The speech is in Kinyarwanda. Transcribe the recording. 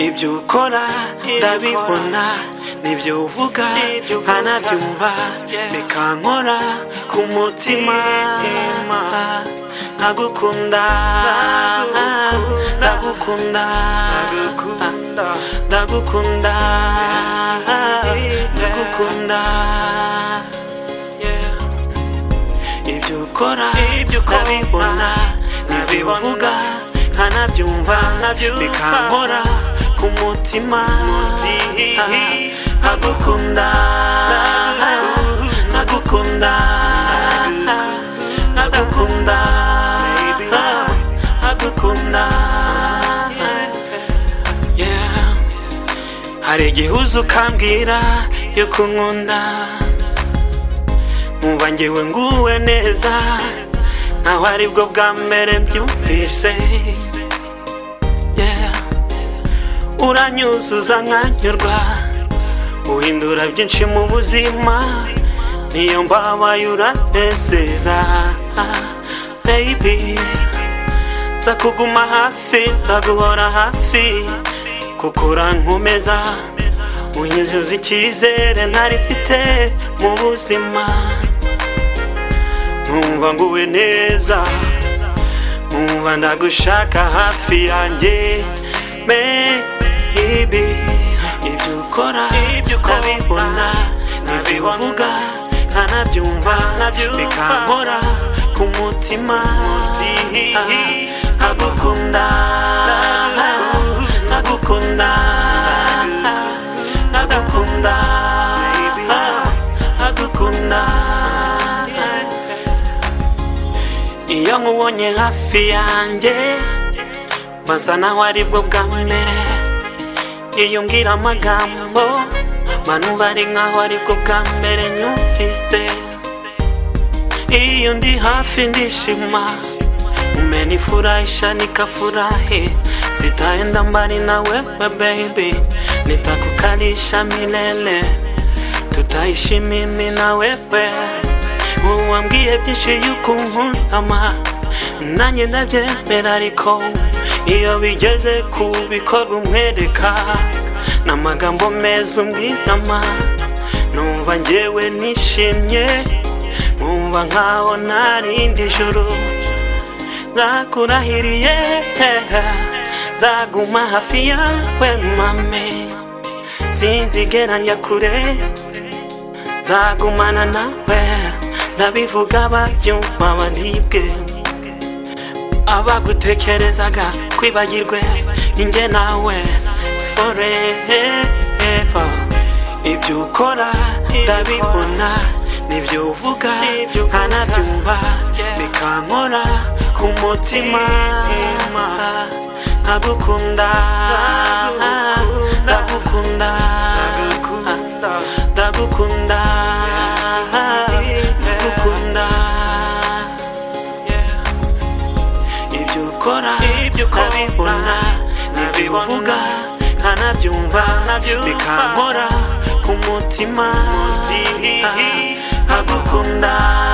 ibyo ukora ndabibona n'ibyo uvuga nkanabyumva bikankora ku mutima ndagukunda ndagukunda ndagukunda ndagukunda ibyo ukora ndabibona n'ibyo uvuga nkanabyumva bikankora ku mutima ndagukunda ndagukunda ndagukunda ndagukunda hari igihe uza ukambwira yo kunkunda nkumva ngewe nguwe neza nkaho aribwo bwa mbere mbyumvise uranyuzuza nkanyurwa uhindura byinshi mu buzima niyo mbabaye uranezeza bebi nza kuguma hafi ndaguhora hafi kuko urankomeza unyuzuza icyizere ntarifite mu buzima numva nguwe neza numva ndagushaka hafi yanjye maybe ibyo ukora ndabibona n'ibyo uvuga nkanabyumva bikankora ku mutima ndagukunda ndagukunda ndagukunda ndagukunda iyo nkubonye hafi yanjye masa naho aribwo bwa mbere iyo umbwira amagambo manuba ari nkaho aribwo bwa mbere nyumvise iyo ndi hafi ndishima umenifurahisha nikafurahi sitaenda mbali na wewe baby nitakukalisha milele tutaishi mimi na wewe uwambwiye byinshi yukunkunama nanjye ndabyemera ariko iyo bigeze ku bikorwa umwereka n'amagambo meza umbwirama numva ngewe nishimye numva nkaho narindi joro ndakurahiriye nzaguma hafi yawe mame sinzigera njya kure nzagumana nawe ndabivuga babyumva baribwe abagutekerezaga kwibagirwe inge nawe forever ibyo ukora ndabibona n'ibyo uvuga nkanabyumva bikankora ku mutima ndagukunda ndagukunda ndagukunda ndagukunda ibyo ukora ndabibona n'ibyo uvuga nkanabyumva bikankora ku mutima ndagukunda